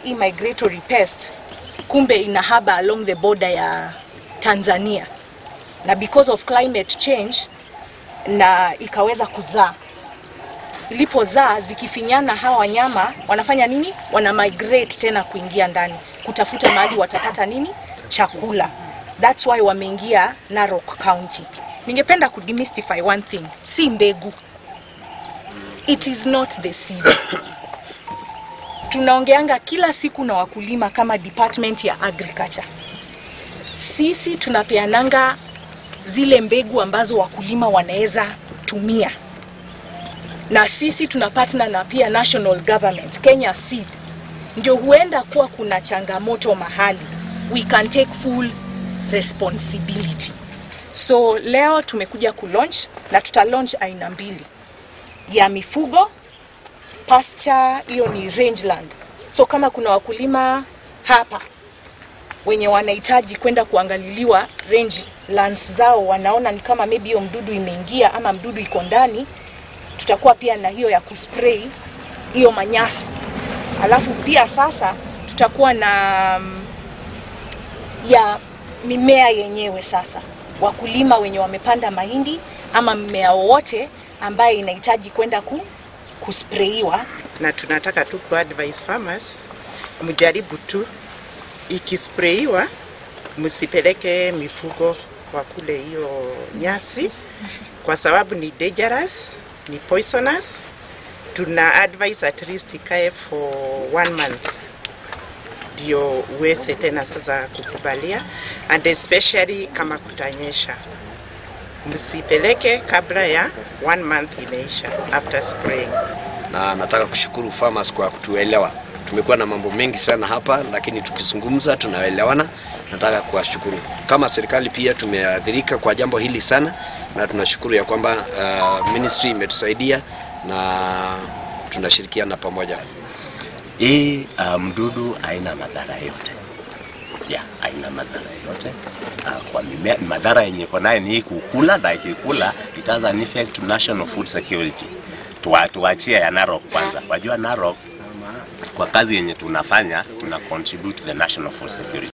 hii migratory pest kumbe inahaba along the border ya Tanzania, na because of climate change na ikaweza kuzaa. Ilipozaa zikifinyana, hawa wanyama wanafanya nini? Wana migrate tena kuingia ndani kutafuta mahali watapata nini? Chakula. That's why wameingia Narok County. Ningependa kudemystify one thing, si mbegu, it is not the seed. Tunaongeanga kila siku na wakulima kama department ya agriculture, sisi tunapeananga zile mbegu ambazo wakulima wanaweza tumia, na sisi tuna partner na pia national government Kenya Seed, ndio huenda kuwa kuna changamoto mahali, we can take full responsibility. So leo tumekuja kulaunch na tuta launch aina mbili ya mifugo pasture, hiyo ni rangeland. So kama kuna wakulima hapa wenye wanahitaji kwenda kuangaliliwa range lands zao, wanaona ni kama maybe hiyo mdudu imeingia ama mdudu iko ndani, tutakuwa pia na hiyo ya kuspray hiyo manyasi. Alafu pia sasa tutakuwa na mm, ya mimea yenyewe sasa, wakulima wenye wamepanda mahindi ama mmea wowote ambaye inahitaji kwenda ku, kusprayiwa na tunataka tu kuadvise farmers mjaribu tu, ikisprayiwa msipeleke mifugo wakule hiyo nyasi, kwa sababu ni dangerous, ni poisonous. Tuna advise at least ikae for one month ndio uweze tena sasa kukubalia, and especially kama kutanyesha, msipeleke kabla ya one month imeisha after spraying. na nataka kushukuru farmers kwa kutuelewa. Tumekuwa na mambo mengi sana hapa, lakini tukizungumza tunaelewana. Nataka kuwashukuru kama serikali, pia tumeathirika kwa jambo hili sana, na tunashukuru ya kwamba uh, ministry imetusaidia na tunashirikiana pamoja. Hii uh, mdudu haina madhara yote ya haina madhara yote uh, kwa mimea. Madhara yenye iko nayo ni hii kukula, na ikikula it has an effect to national food security. Tuwa, tuachie ya Narok kwanza. Wajua Narok kwa kazi yenye tunafanya tuna contribute to the national food security.